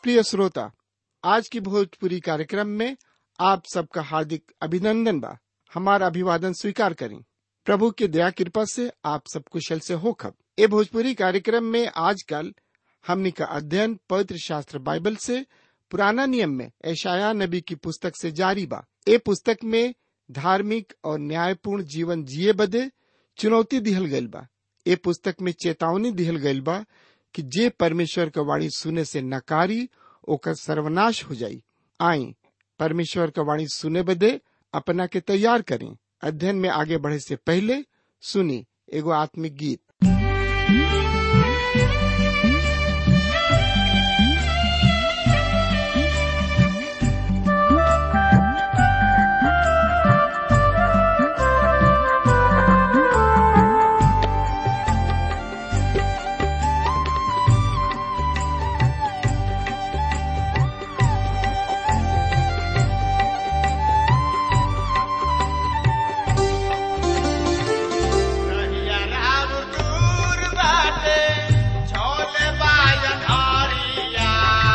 प्रिय श्रोता आज की भोजपुरी कार्यक्रम में आप सबका हार्दिक अभिनंदन बा हमारा अभिवादन स्वीकार करें प्रभु की दया कृपा से आप सब कुशल से हो खब ए भोजपुरी कार्यक्रम में आजकल हमनी का अध्ययन पवित्र शास्त्र बाइबल से पुराना नियम में ऐशाया नबी की पुस्तक से जारी बा ए पुस्तक में धार्मिक और न्यायपूर्ण जीवन जिए बदे चुनौती दिहल गइल बा ए पुस्तक में चेतावनी दिहल गइल बा कि जे परमेश्वर का वाणी सुने से नकारी ओकर सर्वनाश हो जाई आई परमेश्वर का वाणी सुने बदे अपना के तैयार करें अध्ययन में आगे बढ़े से पहले सुनी एगो आत्मिक गीत रहिया राम दूर बाटे, छोले बाजन हरिया।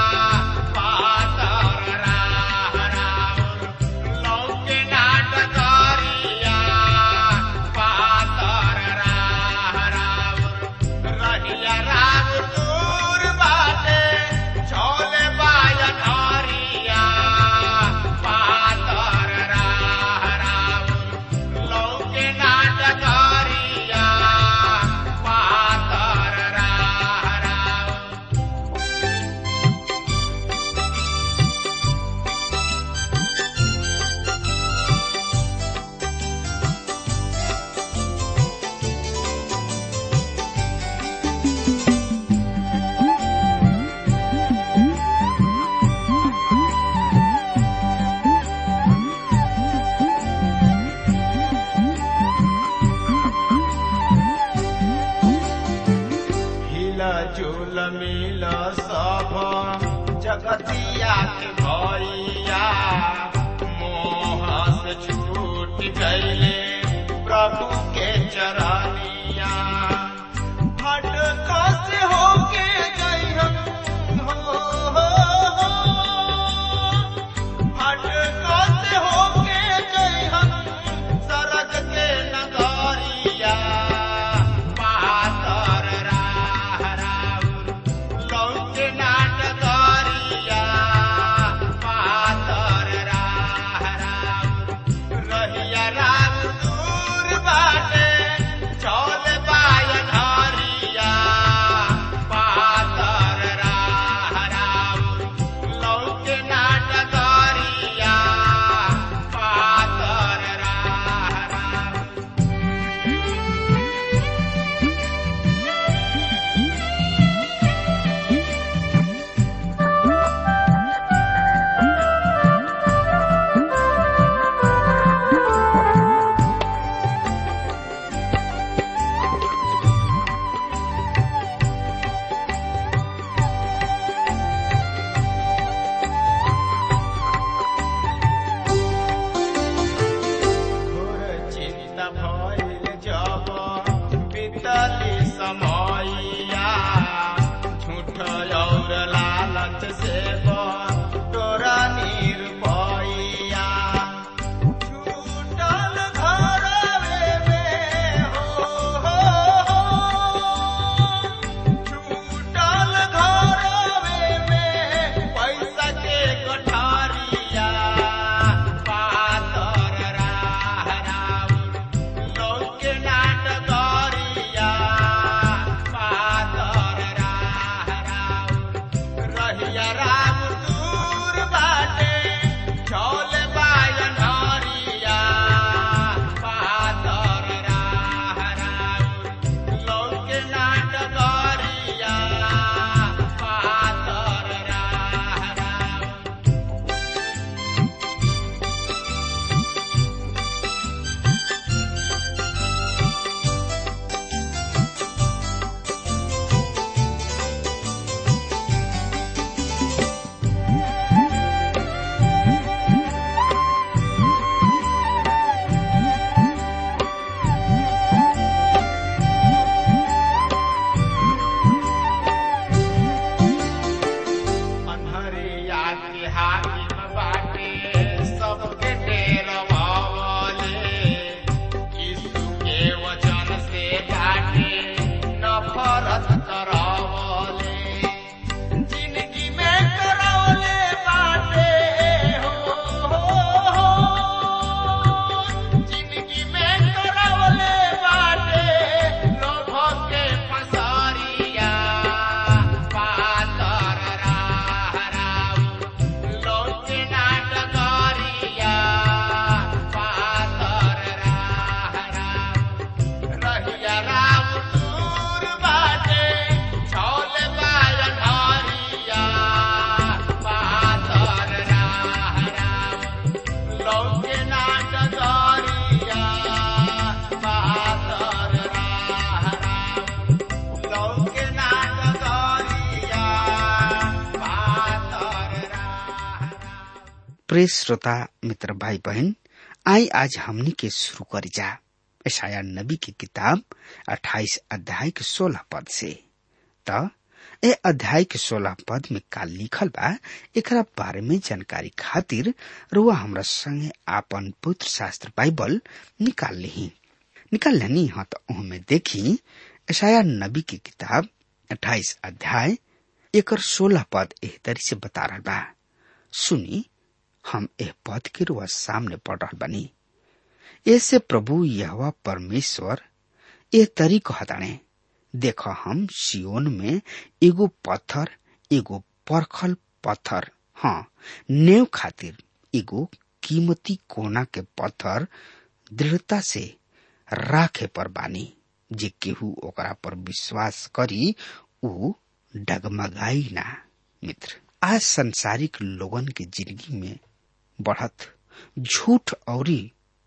पातर राह राउर, लौके नाट करिया। पातर राह राउर, रहिया राम दूर बाटे, छोले बाजन हरिया। पातर राह राउर, लौके नाटकारिया पातर राह राउर हिला झूल मिल सब जगतिया के भैया मोह से छूट गईले प्रभु के चरनिया हट से होके गई हम हो, हो, हो। हट से होके गई हम सरग के नगरिया पातर राह राउर लौके नाटकरिया पातर राह राउर रहिया राम दूर बाटे चौल बायन हरिया पातर राह राउर लौके नाटकरिया पातर राह राउर घोर चिंता भइल जब बीतली समयया झूठ और लालच से तोरा निरपैया छूटल घरवे में हो, हो, हो। छूटल घरवे में पैसा के कोठारिया पातर राह राउर लौके नाटकरिया पातर राह राउर रहिया राम दूर बाटे चौल बायन हरिया पातर राह राउर लौके नाटकरिया पातर राह राउर जे हाकिम बाटे सबके टेरवावले यीशु के वचन से बाटे नफरत करावले जिंदगी में करावले बाटे हो, हो, हो। जिंदगी में करावले बाटे लोभ के फसारिया पातर राह राउर लौटे नाटकारिया पातर राह राउर रहिया राम दूर बाटे छौल बायन हरिया पातर राह राउर लौटे नाटकारिया पातर राह राउर लौटे नाटकारिया पातर राह राउर प्रिय श्रोता मित्र भाई बहन आई आज हमनी के शुरू करी जा ईशाया नबी की किताब 28 अध्याय के 16 पद से त ए अध्याय के 16 पद में का लिखल बा एकरा बारे में जानकारी खातिर रुआ हमरा संगे आपन पुत्र शास्त्र बाइबल निकाल ली निकाल लेनी हाँ तो उहमे देखी ईशाया नबी की किताब 28 अध्याय एकर 16 पद एह तरी से बता रहल बा सुनी हम एह पद के रुआ सामने पढ़ रहल बनी ऐसे प्रभु यहवा परमेश्वर ए तरी कहताणे देख हम सियोन में एगो पत्थर एगो परखल पत्थर हाँ नेव खातिर एगो कीमती कोना के पत्थर दृढ़ता से राखे पर बानी जे केहू ओकरा पर विश्वास करी ऊ डगमगाई ना मित्र आज संसारिक लोगन के जिंदगी में बढ़त झूठ औरी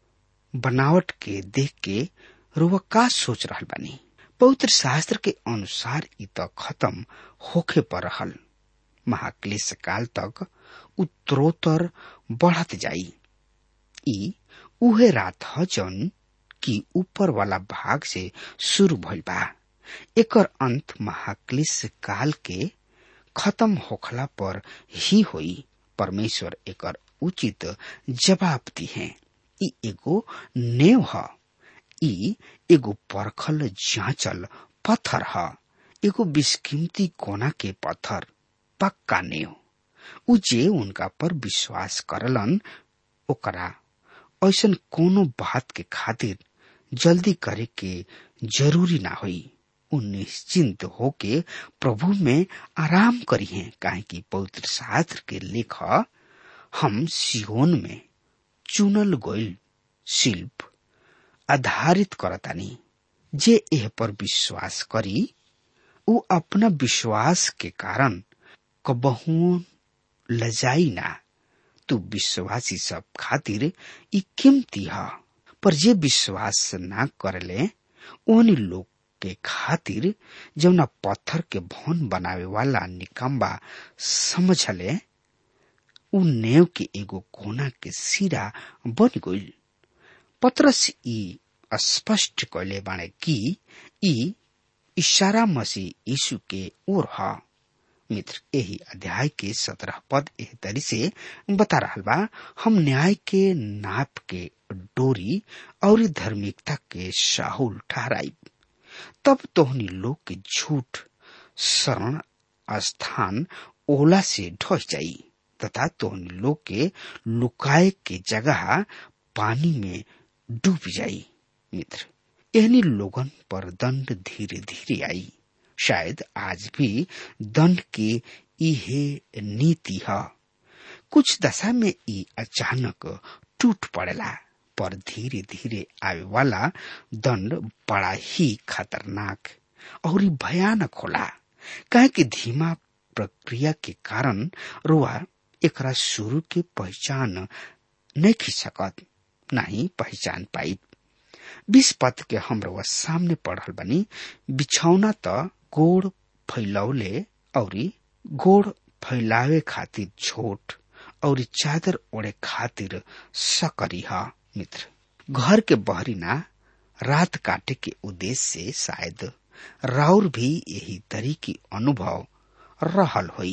बनावट के देख के रुआ का सोच रहल बानी पवित्र शास्त्र के अनुसार इ त खत्म होखे पर रहल महाक्लेश काल तक उत्तरोत्तर बढ़त जाई ई उहे रात ह जौन की ऊपर वाला भाग से शुरू भइल बा एकर अंत महाक्लेश काल के खत्म होखला पर ही होई परमेश्वर एकर उचित जवाब दी है ई एगो नेव ह ई एगो परखल जांचल पत्थर ह एगो बिस्कीमती कोना के पत्थर पक्का नेव उ जे उनका पर विश्वास करलन ओकरा ऐसन कोनो बात के खातिर जल्दी करे के जरूरी ना होई उ निश्चिंत होके प्रभु में आराम करी है काहे कि पवित्र शास्त्र के लेख हम सियोन में चुनल गइल शिल्प आधारित करतानी जे एह पर विश्वास करी उ अपना विश्वास के कारण कबहू लजाई ना तू विश्वासी सब खातिर ई कीमती ह पर जे विश्वास ना करले ओनी लोग के खातिर जौना पत्थर के भवन बनावे वाला निकम्बा समझले उ नेव के एगो कोना के सिरा बन गइल पत्रस ई स्पष्ट कैले बाणे कि ई इशारा मसीह यीशु के ओर ह मित्र यही अध्याय के सत्रह पद एह तरी से बता रहा बा हम न्याय के नाप के डोरी और धार्मिकता के साहुल ठहराई तब तोहनी लोग के झूठ शरण स्थान ओला से ढस जाई तथा तोहनी लोग के लुकाए के जगह पानी में डूब जाई मित्र एहनी लोगन पर दंड धीरे धीरे आई शायद आज भी दंड के इहे नीति है कुछ दशा में ई अचानक टूट पड़ेला पर धीरे धीरे आवे वाला दंड बड़ा ही खतरनाक और भयानक होला काहे कि धीमा प्रक्रिया के कारण रुआ एकरा शुरू के पहचान नहीं खी सकत नहीं पहचान पाई बीस पद के हम रुआ सामने पढ़ल बनी बिछौना त गोड़ फैलौले औरी गोड़ फैलावे खातिर छोट और चादर ओढ़े खातिर सकरी हा मित्र घर के बहरी ना रात काटे के उद्देश्य से शायद राउर भी यही तरी की अनुभव रहल होई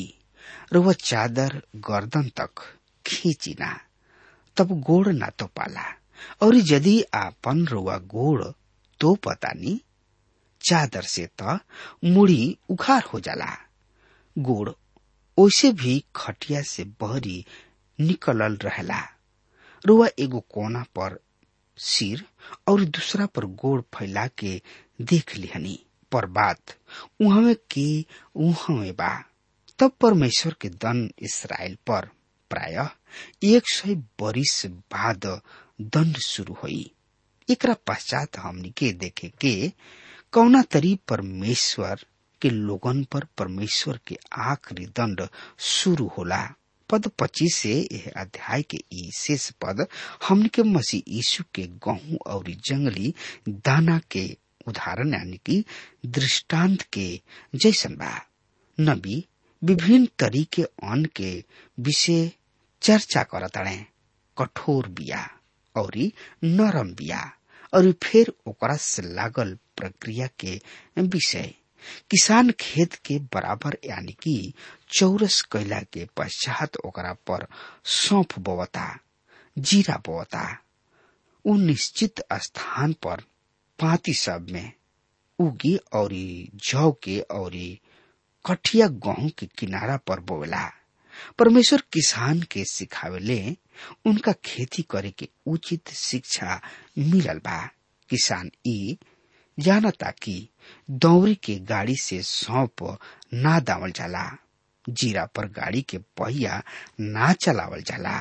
रुआ चादर गर्दन तक खींची ना तब गोड़ ना तो पाला और यदि आपन रुआ गोड़ तो पतानी चादर से त मुड़ी उखार हो जाला गोड़ ओसे भी खटिया से बहरी निकलल रहेला रुआ एगो कोना पर सिर और दूसरा पर गोड़ फैला के देख लिहनी पर बात उहमे के उहमे बा तब परमेश्वर के दन इसराइल पर प्राय एक सय बरिस बाद दंड शुरू हुई एकरा पश्चात हमनी के देखे के कौना तरी परमेश्वर के लोगन पर परमेश्वर के आखिरी दंड शुरू होला पद पच्चीस से यह अध्याय के ई शेष पद हमन के मसीह यीशु के गहूं और जंगली दाना के उदाहरण यानी कि दृष्टांत के जैसन बा नबी विभिन्न तरीके अन्न के विषय चर्चा करताड़े कठोर बिया और नरम बिया और फिर ओकरा से लागल प्रक्रिया के विषय किसान खेत के बराबर यानी कि चौरस कैला के पश्चात ओकरा पर सौंफ बोवता जीरा बोवता उ निश्चित स्थान पर पाती सब में उगी और जौ के और कठिया गेहूं के किनारा पर बोवेला परमेश्वर किसान के सिखावेले उनका खेती करे के उचित शिक्षा मिलल बा किसान ई जानता कि दौरी के गाड़ी से सौंप ना दावल जाला जीरा पर गाड़ी के पहिया ना चलावल जाला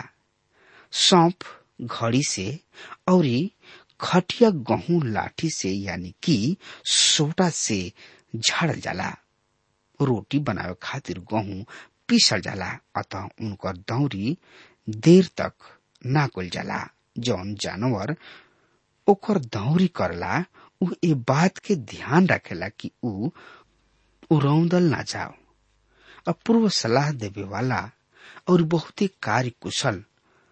सौंप घड़ी से और खटिया गहूं लाठी से यानी कि सोटा से झाड़ल जाला रोटी बनावे खातिर गहूं पीसल जाला अतः उनकर दौरी देर तक ना कुल जाला जौन जानवर ओकर दौरी करला उ ए बात के ध्यान रखेला कि उ उरौदल ना जाओ अपूर्व सलाह देवे वाला और बहुते कार्य कुशल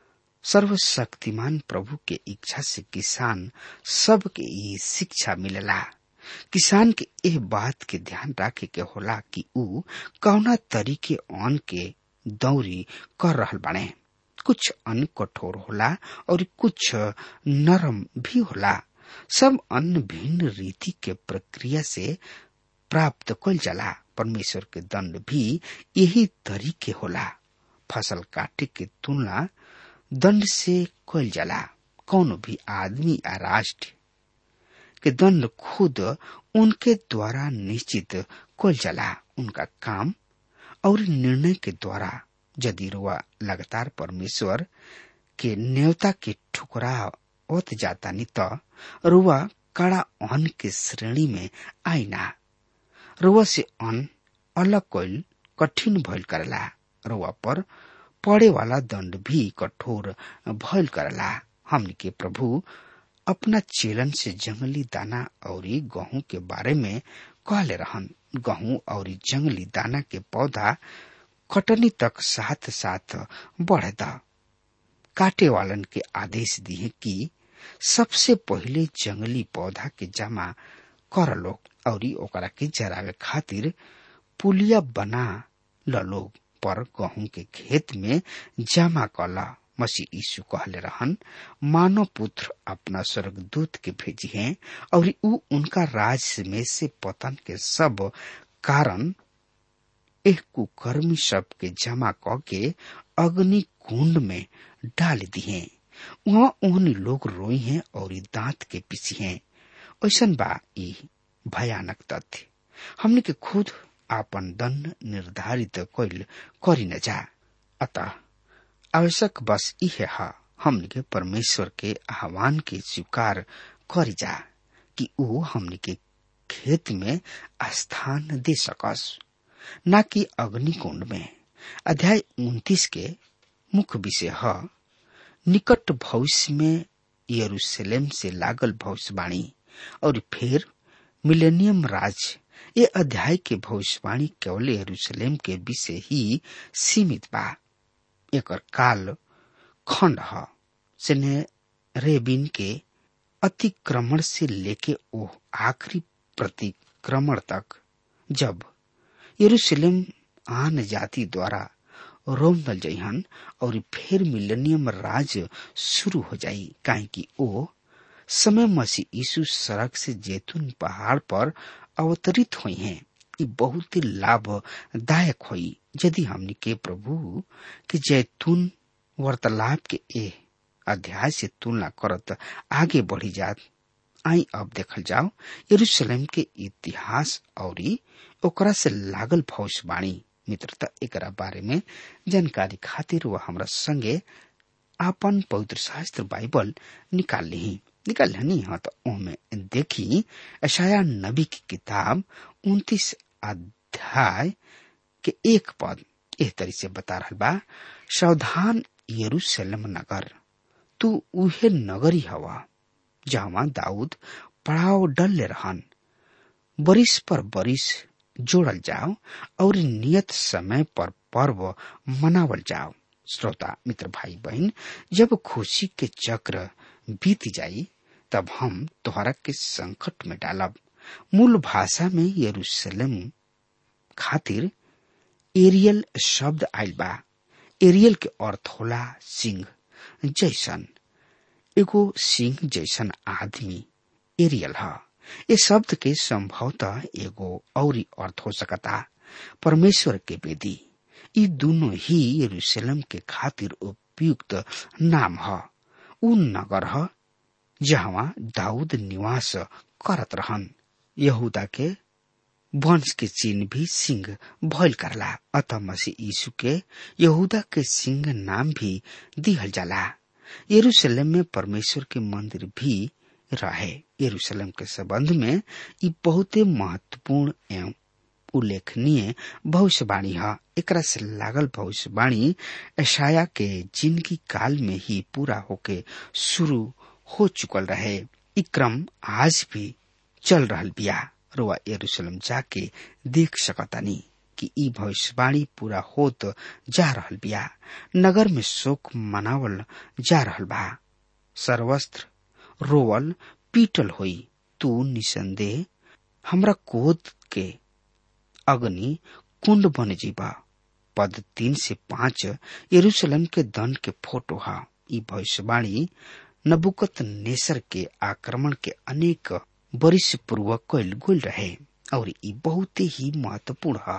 सर्वशक्तिमान प्रभु के इच्छा से किसान सबके ये शिक्षा मिलेला किसान के एह बात के ध्यान रखे के होला कि उ कौना तरीके अन्न के दौरी कर रहल बाड़े कुछ अन्न कठोर होला और कुछ नरम भी होला सब अन्न भिन्न रीति के प्रक्रिया से प्राप्त कल जाला परमेश्वर के दंड भी यही तरीके होला फसल काटे के तुलना दंड से कल जाला कौन भी आदमी या राष्ट्र के दंड खुद उनके द्वारा निश्चित कल जाला उनका काम और निर्णय के द्वारा यदि रुआ लगातार परमेश्वर के न्योता के ठुकरा ओत जाता नहीं तो रुआ कड़ा अन्न के श्रेणी में आईना रुआ से अन्न अलग कोल कठिन भइल करला रुआ पर पड़े वाला दंड भी कठोर भइल करला हमनी के प्रभु अपना चेलन से जंगली दाना और गेहूं के बारे में कहले रहन गेहूं और जंगली दाना के पौधा कटनी तक साथ साथ बढ़े द काटे वालन के आदेश दिए कि सबसे पहले जंगली पौधा के जमा कर लो और ओकरा के जरावे खातिर पुलिया बना ल लोग पर गेहूं के खेत में जमा कला मसीह यीशु कहले रहन मानव पुत्र अपना स्वर्गदूत के भेजी हैं और उ उनका राज में से पतन के सब कारण एक कुकर्मी सब के जमा क के अग्नि कुंड में डाल दिए वहाँ ओहनी लोग रोई हैं और दांत के पीछी हैं ऐसन बा ई भयानक तथ्य हमने के खुद आपन दंड निर्धारित कैल करी न जा अतः आवश्यक बस इहे है हमने के परमेश्वर के आह्वान के स्वीकार करी जा कि ऊ हमने के खेत में स्थान दे सकस न कि अग्निकुंड में अध्याय उन्तीस के मुख्य विषय है निकट भविष्य में यरूशलेम से लागल भविष्यवाणी और फिर मिलेनियम राज ये अध्याय के भविष्यवाणी केवल यरूशलेम के विषय ही सीमित बा एक काल खंड है सेने रेबिन के अतिक्रमण से लेके ओ आखिरी प्रतिक्रमण तक जब यरूशलेम आन जाति द्वारा रोम दल जइहन और फिर मिलेनियम राज शुरू हो जाई काहे कि ओ समय मसीह यीशु सड़क से जैतून पहाड़ पर अवतरित हुई हैं ये बहुत ही लाभदायक हुई यदि हमने के प्रभु के जैतून वार्तालाप के ए अध्याय से तुलना करत आगे बढ़ी जात आई अब देखल जाओ यरूशलेम के इतिहास और ओकरा से लागल भविष्यवाणी मित्रता एकरा बारे में जानकारी खातिर वह हमरा संगे आपन पवित्र शास्त्र बाइबल निकाल ली निकाल ली हाँ तो ओमे देखी अशाया नबी की किताब उन्तीस अध्याय के एक पद एह तरी से बता रहा बा सावधान यरूशलेम नगर तू उहे नगरी हवा जहाँ दाऊद पड़ाव डल रहन बरिस पर बरिस जोड़ल जाओ और नियत समय पर पर्व मनावल जाओ श्रोता मित्र भाई बहन जब खुशी के चक्र बीत जाई तब हम तोहरा के संकट में डालब मूल भाषा में यरूशलेम खातिर एरियल शब्द आयल बा एरियल के अर्थ होला सिंह जैसन एगो सिंह जैसन आदमी एरियल ह ये शब्द के संभवतः एगो औरी अर्थ हो सकता परमेश्वर के वेदी ये दोनों ही यरूशलेम के खातिर उपयुक्त नाम ह उ नगर ह जहाँ दाऊद निवास करत रहन यहूदा के वंश के चिन्ह भी सिंह भइल करला अतः मसीह यीशु के यहूदा के सिंह नाम भी दिहल जाला यरूशलेम में परमेश्वर के मंदिर भी रहे यरूशलेम के संबंध में ये बहुते महत्वपूर्ण एवं उल्लेखनीय भविष्यवाणी है एकरा से लागल भविष्यवाणी ऐशाया के जिंदगी काल में ही पूरा होके शुरू हो चुकल रहे ई क्रम आज भी चल रहल बिया रुआ यरूशलेम जाके देख सकतानी कि ई भविष्यवाणी पूरा होत जा रहल बिया नगर में शोक मनावल जा रहल बा सर्वस्त्र रोवल पीटल होई तू निसंदेह हमरा कोद के अग्नि कुंड बन जीबा पद तीन से पांच यरूशलेम के दंड के फोटो हा ई भविष्यवाणी नबुकत नेसर के आक्रमण के अनेक वर्ष पूर्वक कैल गुल रहे और ई बहुत ही महत्वपूर्ण है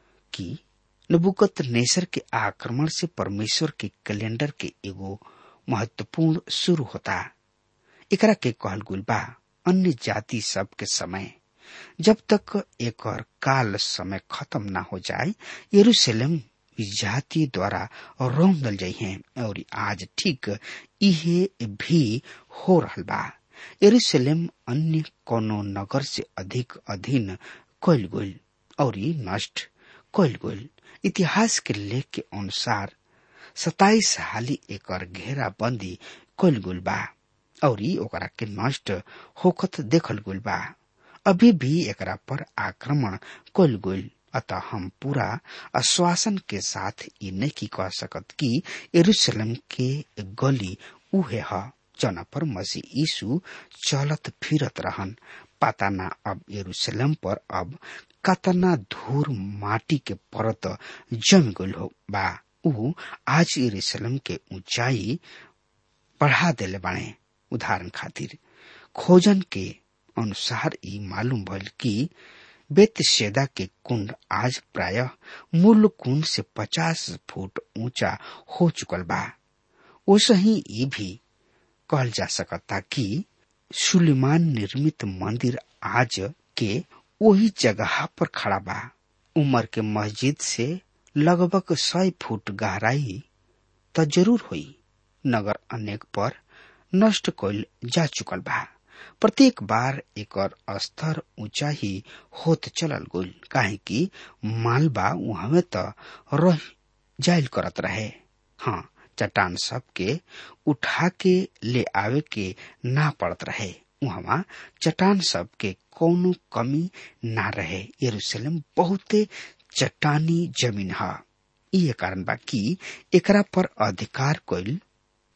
कि नबुकत नेसर के आक्रमण से परमेश्वर के कैलेंडर के एगो महत्वपूर्ण शुरू होता एकरा के कहल गुल बा अन्य जाति सब के समय जब तक एक काल समय खत्म ना हो जाए यरूशलेम जाति द्वारा रोम दल जाइ हैं और आज ठीक इहे भी हो रहल बा यरूशलेम अन्य कोनो नगर से अधिक अधीन कैल गईल और नष्ट कैल गईल इतिहास के लेख के अनुसार सताइस हाली एकर घेराबंदी कैल गईल बा और ओकरा के नष्ट होखत देखल गईल बा अभी भी एकरा पर आक्रमण कैल गईल अतः हम पूरा आश्वासन के साथ ये नहीं कह सकत कि यरूशलेम के गली उहे है जना पर मसीह यीशु चलत फिरत रहन पता ना अब यरूशलेम पर अब कतना धूर माटी के परत जम गल हो बा ऊ आज यरूशलेम के ऊंचाई बढ़ा देले बाणे उदाहरण खातिर खोजन के अनुसार ई मालूम भइल कि बेतशेदा के कुंड आज प्राय मूल कुंड से पचास फुट ऊंचा हो चुकल बा ओसही ये भी कहल जा सकता कि सुलेमान निर्मित मंदिर आज के वही जगह पर खड़ा बा उमर के मस्जिद से लगभग सौ फुट गहराई त जरूर हुई नगर अनेक पर नष्ट कइल जा चुकल बा प्रत्येक बार एकर स्तर ऊंचा ही होत चलल गइल काहे कि मालबा उहमे त रह जाइल करत रहे हाँ चट्टान सब के उठा के ले आवे के ना पड़त रहे वहाँ चट्टान सब के कोनो कमी ना रहे यरूशलेम बहुते चट्टानी जमीन है ये कारण बा कि एकरा पर अधिकार कइल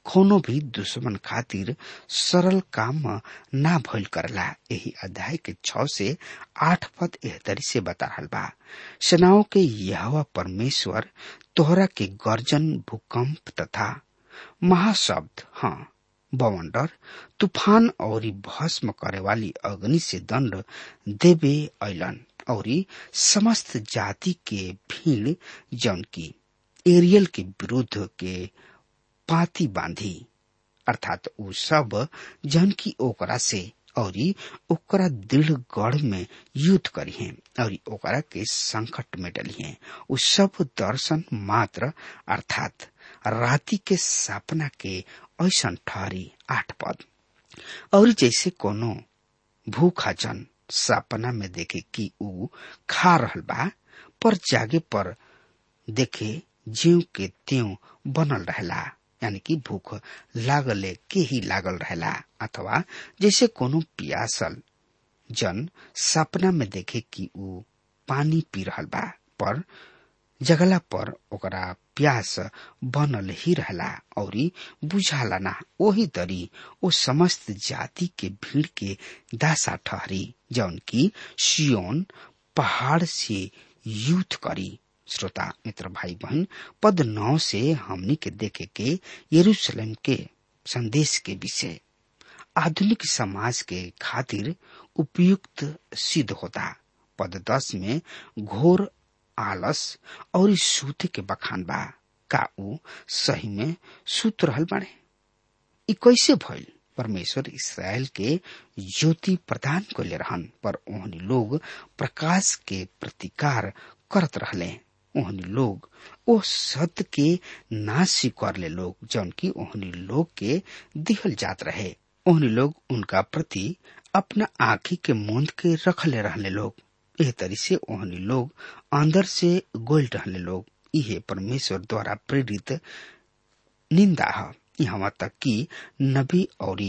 कोनो भी दुश्मन खातिर सरल काम ना भइल करला यही अध्याय के छ से आठ पद एहतरी से बता रहल बा सेनाओं के यह परमेश्वर तोहरा के गर्जन भूकंप तथा महाशब्द हाँ बवंडर तूफान और भस्म करे वाली अग्नि से दंड देवे ऐलन और समस्त जाति के भीड़ जौन की एरियल के विरुद्ध के पाती बांधी अर्थात उ सब जन की ओकरा से और ओकरा दृढ़ गढ़ में युद्ध करी है और ओकरा के संकट में डली है उ सब दर्शन मात्र अर्थात राति के सपना के ऐसा ठहरी आठ पद और जैसे कोनो भूखा जन सपना में देखे कि उ खा रहल बा पर जागे पर देखे जीव के त्यों बनल रहेला यानी कि भूख लागले के ही लागल रहेला अथवा जैसे कोनो पियासल जन सपना में देखे कि उ पानी पी रहल बा पर जगला पर ओकरा प्यास बनल ही रहला और बुझाला ना वही तरी ओ समस्त जाति के भीड़ के दासा ठहरी जौन की सियोन पहाड़ से युद्ध करी श्रोता मित्र भाई बहन पद नौ से हमनी के देखे के यरूशलेम के संदेश के विषय आधुनिक समाज के खातिर उपयुक्त सिद्ध होता पद दस में घोर आलस और सूते के बखान बा का ऊ सही में सूत रहल बाड़े ई कैसे भइल परमेश्वर इसराइल के ज्योति प्रदान कैले रहन पर ओहनी लोग प्रकाश के प्रतिकार करत रहले ओहनी लोग ओ सत्य के ना स्वीकार ले लोग जौन की ओहनी लोग के दिहल जात रहे ओहनी लोग उनका प्रति अपना आँखी के मूंद के रखले रहले लोग एह तरी से ओहनी लोग अंदर से गोल रहले लोग इहे परमेश्वर द्वारा प्रेरित निंदा है यहाँ तक कि नबी और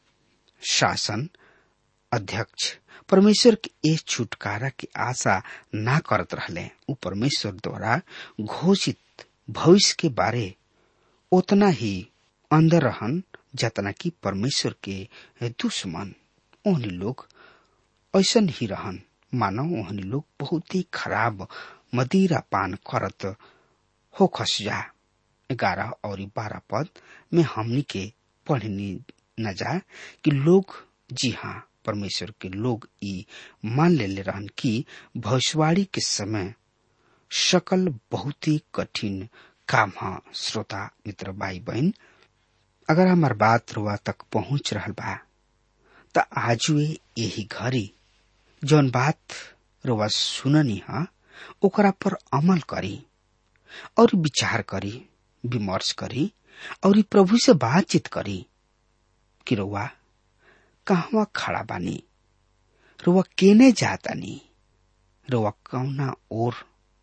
शासन अध्यक्ष परमेश्वर के इस छुटकारा की आशा ना करत रहले उ परमेश्वर द्वारा घोषित भविष्य के बारे उतना ही अंदर रहन जतना कि परमेश्वर के दुश्मन ओहनी लोग ऐसन ही रहन मानो ओहनी लोग बहुत ही खराब मदिरा पान करत हो खस जा ग्यारह और बारह पद में हमनी के पढ़नी न जा कि लोग जी हाँ परमेश्वर के लोग ई मान ले ले रहन कि भविष्यवाणी के समय शकल बहुत ही कठिन काम है श्रोता मित्र भाई बहन अगर हमार बात रुआ तक पहुंच रहल बा त आजुए यही घड़ी जौन बात रुआ सुननी है ओकरा पर अमल करी और विचार करी विमर्श करी और प्रभु से बातचीत करी कि रुआ कहवा खड़ा बानी रुआ केने जातानी रुआ कौना ओर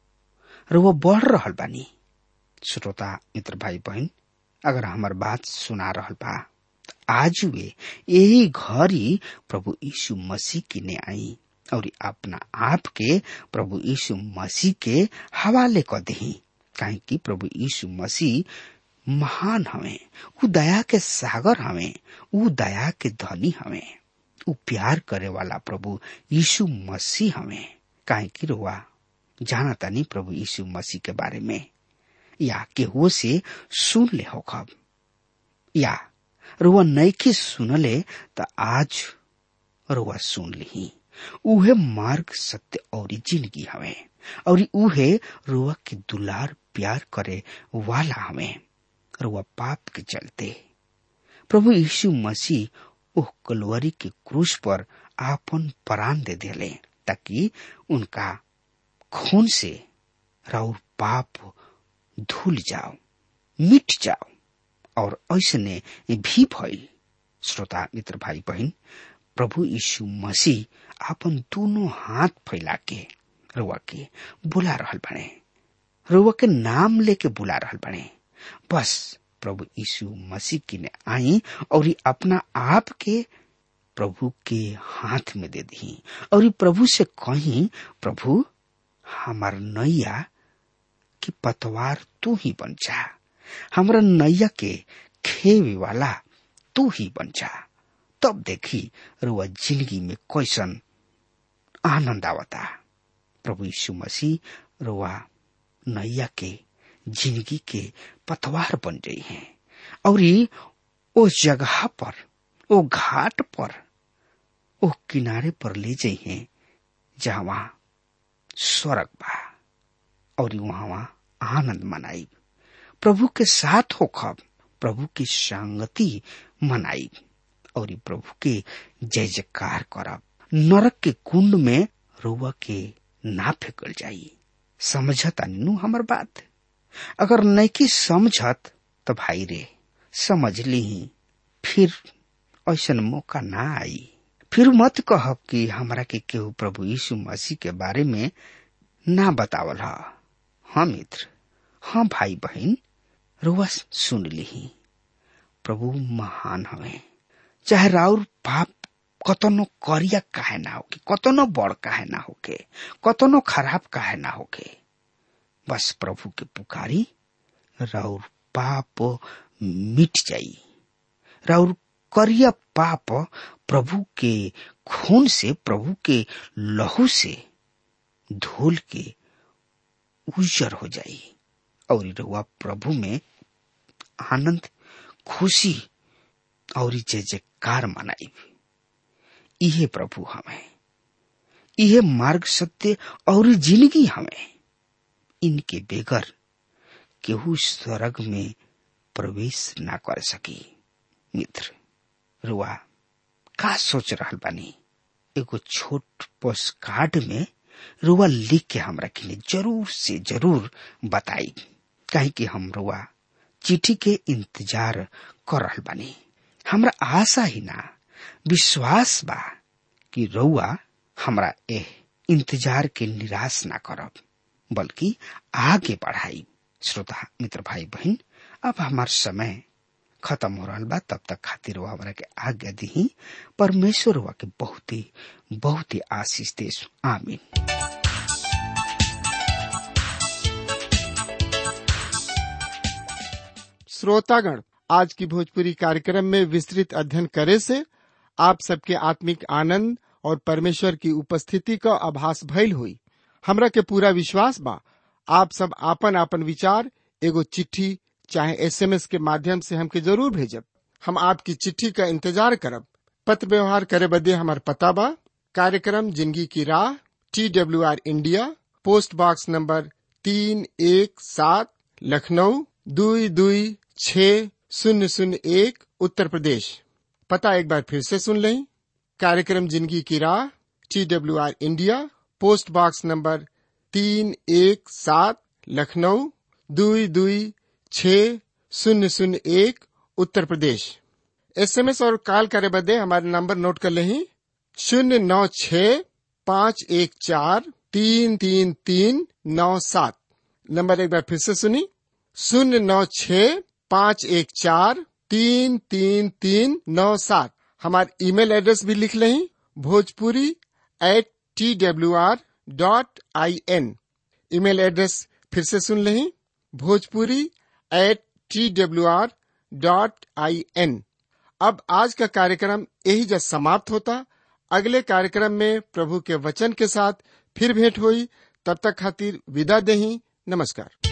रुआ बढ़ रहल बानी श्रोता मित्र भाई बहन अगर हमार बात सुना रहल बा आज वे यही घड़ी प्रभु यीशु मसीह की ने आई और अपना आप के प्रभु यीशु मसीह के हवाले क दही काहे कि प्रभु यीशु मसीह महान हवे उ दया के सागर हवे उ दया के धनी हवे उ प्यार करे वाला प्रभु यीशु मसीह हवे काहे कि रुआ जाना तानी प्रभु यीशु मसीह के बारे में या केहू से सुन ले हो खब या रुआ नैखे सुनले त आज रुआ सुन ली उहे मार्ग सत्य और जिंदगी हवे और उहे रुआ के दुलार प्यार करे वाला हवे रुआ पाप के चलते प्रभु यीशु मसीह उह कलवरी के क्रूस पर आपन प्राण दे देले ताकि उनका खून से राउर पाप धुल जाओ मिट जाओ और ऐसने भी भइल श्रोता मित्र भाई बहन प्रभु यीशु मसीह आपन दोनों हाथ फैला के रुआ के बुला रहल बने रुआ के नाम लेके बुला रहल बने बस प्रभु यीशु मसीह की ने आई और अपना आप के प्रभु के हाथ में दे दी और प्रभु से कही प्रभु हमार नैया की पतवार तू ही बन जा हमरा नैया के खेवे वाला तू ही बन जा तब देखी रुआ जिंदगी में कैसन आनंद आवता प्रभु यीशु मसीह रुआ नैया के जिंदगी के पतवार बन गई हैं और उस जगह पर वो घाट पर वो किनारे पर ले जाइ हैं जहाँ वहाँ स्वर्ग बा और वहाँ आनंद मनाई प्रभु के साथ होखब प्रभु की संगति मनाई और प्रभु के जय जयकार करब नरक के कुंड में रुआ के ना फेंकल जाई समझत नु हमर बात अगर नैकी समझत तो भाई रे समझ ली फिर ऐसा मौका ना आई फिर मत कहब कि हमरा के केहू प्रभु यीशु मसीह के बारे में ना बतावल हा हाँ मित्र हाँ भाई बहन रुआ सुन ली प्रभु महान हवे चाहे राउर पाप कतनो करिया काहे ना होके कतनो बड़ काहे ना होके कतनो खराब काहे ना होके बस प्रभु के पुकारी राउर पाप मिट जाई राउर करिया पाप प्रभु के खून से प्रभु के लहू से धोल के उजर हो जाई और रहुआ प्रभु में आनंद खुशी और जय जयकार मनाई इहे प्रभु हमें इहे मार्ग सत्य और जिंदगी हमें इनके बेगर केहू स्वर्ग में प्रवेश ना कर सकी मित्र रुआ का सोच रहा बानी एगो छोट पोस्ट कार्ड में रुआ लिख के हमरा के जरूर से जरूर बताई काहे कि हम रुआ चिट्ठी के इंतजार कर रहा बानी हमरा आशा ही ना विश्वास बा कि रउआ हमरा एह इंतजार के निराश ना करब बल्कि आगे बढ़ाई श्रोता मित्र भाई बहन अब हमार समय खत्म हो रहा बा तब तक खातिर वो हमरा के आज्ञा दी परमेश्वर हुआ के बहुत ही बहुत ही आशीष दे आमीन श्रोतागण आज की भोजपुरी कार्यक्रम में विस्तृत अध्ययन करे से आप सबके आत्मिक आनंद और परमेश्वर की उपस्थिति का आभास भइल हुई हमरा के पूरा विश्वास बा आप सब आपन आपन विचार एगो चिट्ठी चाहे एसएमएस के माध्यम से हमके जरूर भेजब हम आपकी चिट्ठी का इंतजार करब पत्र व्यवहार करे बदे हमार पता बा कार्यक्रम जिंदगी की राह T W R India post box number तीन एक सात लखनऊ दुई दुई छ शून्य शून्य एक उत्तर प्रदेश पता एक बार फिर से सुन लें कार्यक्रम जिंदगी की राह T W R India post box number तीन एक सात लखनऊ दुई दुई छ शून्य शून्य एक उत्तर प्रदेश एसएमएस और कॉल करे बदे हमारे नंबर नोट कर लें शून्य नौ छ पाँच एक चार तीन तीन तीन नौ सात नंबर एक बार फिर से सुनी शून्य नौ छ पाँच एक चार तीन तीन तीन नौ सात हमारे ईमेल एड्रेस भी लिख लें Bhojpuri at T W R dot I N email address फिर से सुन लें Bhojpuri at T W R dot I N अब आज का कार्यक्रम यही जब समाप्त होता अगले कार्यक्रम में प्रभु के वचन के साथ फिर भेंट हुई तब तक खातिर विदा दही नमस्कार